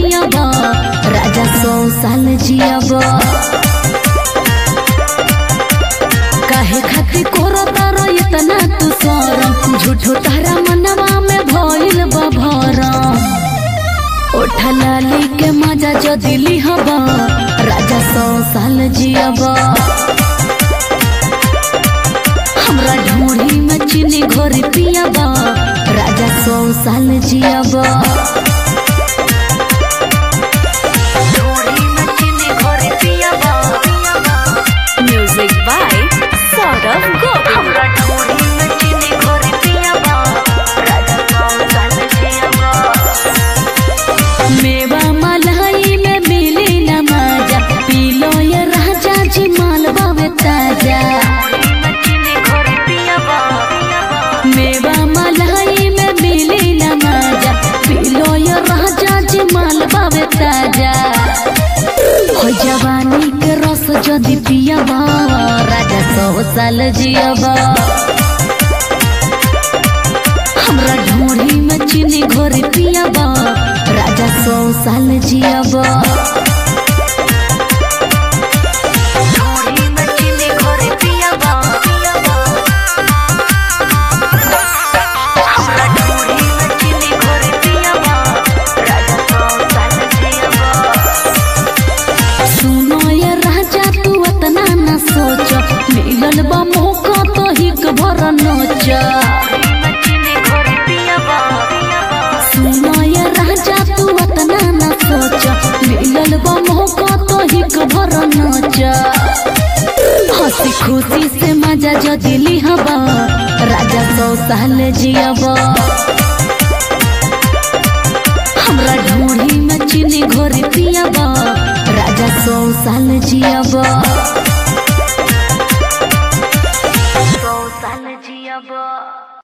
पियब राजा सौ साल जियब काहे खातिर कोरो तारो इतना तू सरम झूठो तारा मनवा में भइल बा भरम ओठा लाली के मजा जो दिली हब राजा सौ साल जियब हमरा ढूढ़ी में चीनी घोरी पियब राजा सौ साल जियब ढूढ़ी में चीनी घोरी पियब Music by Saurav Govind. हमरा ढूढ़ी में चीनी घोरी पियब राजा सौ साल जियब मेवा मलाई में मिली न मजा पीलो ये राजा जी मालवा में ताजा मेवा मलाई में मिली न मजा पीलो ये राजा जी मालवा में ताजा हो जवानी के रस जदि पियबा राजा सौ साल जियबा हमरा ढूढ़ी में चीनी घोरी पियबा राजा सौ साल जियबा ढूढ़ी में चीनी घोरी पियबा हमरा ढूढ़ी में चीनी घोरी पियबा राजा सौ साल जियबा सुनो ये राजा तू अतना न सोच मिलल बा मौका तो हिक भर नोच सुनो ये राजा तू अतना न सोच मिलल बा मौका तो हिक भर नोच हंसी खुशी से मजा जो दिली हबा राजा सौ साल जियबा हमरा ढूढ़ी में चीनी घोरी पियबा राजा सौ साल जियबा